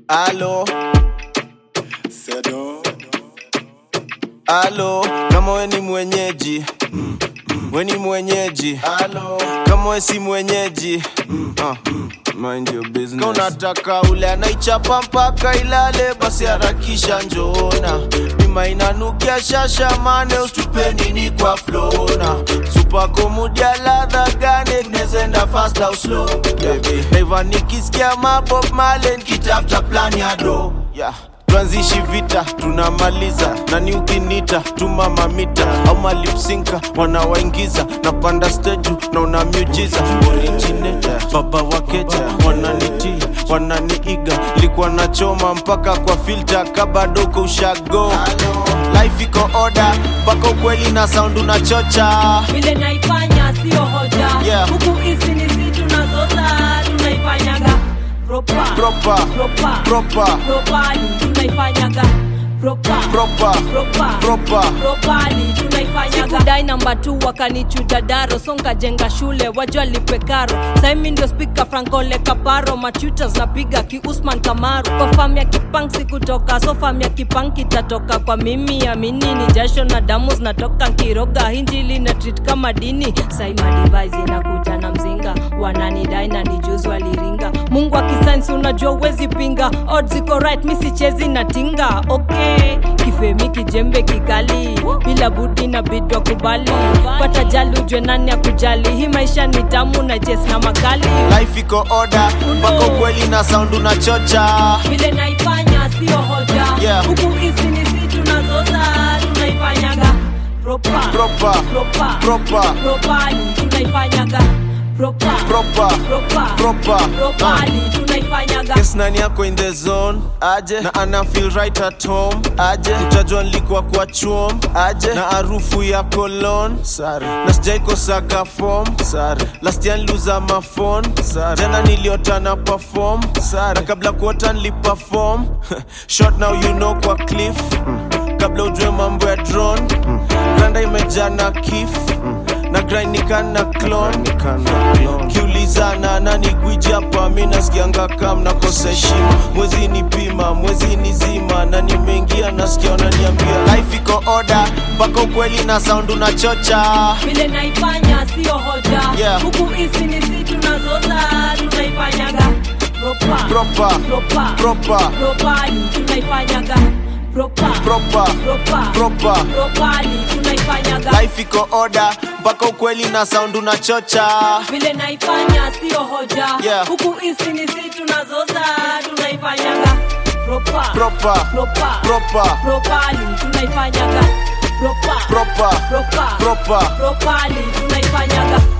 Alo, Sedo. alo, kama we ni mwenyeji we ni mwenyeji alo, kama we si mwenyeji uh, mind your business. Kama unataka ule anaichapa mpaka ilale, basi harakisha njoona bima inanukia shasha mane, ustupe nini kwa flona supako mudia ladha gane tunezenda fast au slow baby Naiva nikisikia mabob male nikitafuta plan ya do yeah tuanzishi vita tunamaliza nani ukinita tuma mamita au malipsinka wanawaingiza napanda steju na una miujiza originator baba wakeja wananitia wananiiga likuwa nachoma mpaka kwa filta kabadoko ushago life iko oda mpaka ukweli na sound unachocha vile naifanya sio hoja Yeah. huku hizi ni si tunazoza tunaifanyaga propa Proper. propa Proper. propali tunaifanyaga propa Proper. propa Proper. propali tunaifanyaga sikudai namba tu wakanichuja daro songa jenga shule wajua lipe karo saimi ndio spika frankole kaparo machutas napiga kiusman kamaru kwa fam ya kipang sikutoka so fam ya kipang kitatoka kwa mimi amini ni jasho na damu zinatoka nkiroga hinjili na treat kama dini saima device inakuja na mzinga wananidai na nijuzi waliringa mungu akisainsi unajua uwezi pinga odds iko right mi sichezi na tinga okay kifemi kijembe kikali bila budi na bidwa kubali pata jali ujwe nani akujali hii maisha ni tamu na jes na makali life iko oda mpaka ukweli na sound unachocha vile naifanya sio hoja Yeah. huku hizi ni si tunazoza tunaifanyaga propa Proper. propa Proper. propali tunaifanyaga propa Proper. propa Proper. propali tunaifanyaga Yes, nani yako in the zone aje na ana feel right at home aje utajua nilikuwa kwa chuom aje na harufu ya cologne sare na sijaikosaga form sare last year niliuza mafon sare jana niliota na perform sare na kabla kuota niliperform short now you know kwa cliff kabla ujue mambo ya drone randa imejaa na kif na grind nikana clone kiulizana nani gwiji hapa mi nasikianga kam nakosa heshima mwezi ni pima mwezi ni zima na nimeingia nasikia wananiambia life iko oda mpaka ukweli na sound unachocha vile naifanya sio hoja Yeah. huku hizi ni si tunazoza tunaifanyaga propa Proper. propa Proper. propali tunaifanyaga propa Proper. propa Proper. propali tunaifanyaga life iko oda mpaka ukweli na sound unachocha vile naifanya sio hoja Yeah. huku hizi ni si tunazoza tunaifanyaga propa Proper. propa Proper. propali tunaifanyaga propa Proper. propa Proper. propali tunaifanyaga